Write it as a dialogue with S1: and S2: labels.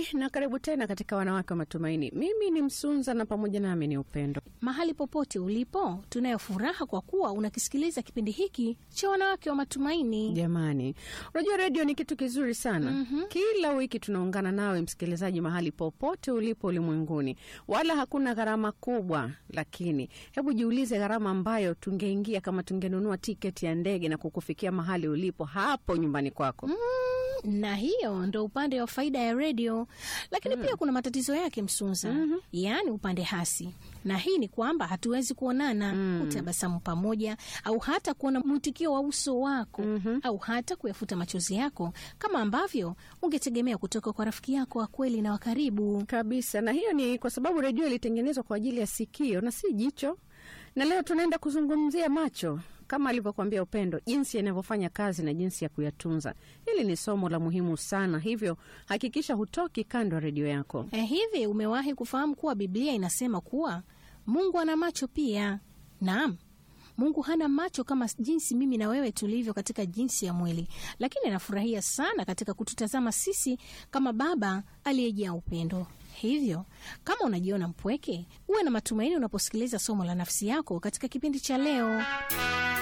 S1: na karibu tena katika Wanawake wa Matumaini. Mimi ni Msunza na pamoja nami ni Upendo.
S2: Mahali popote ulipo, tunayo furaha kwa kuwa unakisikiliza kipindi hiki cha Wanawake wa Matumaini.
S1: Jamani, unajua redio ni kitu kizuri sana.
S2: Mhm.
S1: Kila wiki tunaungana nawe msikilizaji, mahali popote ulipo ulimwenguni, wala hakuna gharama kubwa. Lakini hebu jiulize gharama ambayo tungeingia kama tungenunua tiketi ya ndege na kukufikia mahali ulipo hapo nyumbani kwako.
S2: na hiyo ndo upande wa faida ya redio, lakini pia kuna matatizo yake Msunza, yaani upande hasi, na hii ni kwamba hatuwezi kuonana, kutabasamu pamoja, au hata kuona mwitikio wa uso wako, au hata kuyafuta machozi yako kama ambavyo ungetegemea kutoka kwa rafiki yako wa kweli na wa karibu.
S1: Kabisa, na hiyo ni kwa sababu redio ilitengenezwa kwa ajili ya sikio na si jicho. Na leo tunaenda kuzungumzia macho, kama alivyokuambia Upendo, jinsi yanavyofanya kazi na jinsi ya kuyatunza. Hili ni somo la muhimu sana, hivyo hakikisha hutoki kando ya redio yako.
S2: Eh, hivi umewahi kufahamu kuwa Biblia inasema kuwa Mungu ana macho pia? Naam. Mungu hana macho kama jinsi mimi na wewe tulivyo katika jinsi ya mwili, lakini anafurahia sana katika kututazama sisi kama Baba aliyejaa upendo. Hivyo kama unajiona mpweke, uwe na matumaini unaposikiliza somo la nafsi yako katika kipindi cha leo.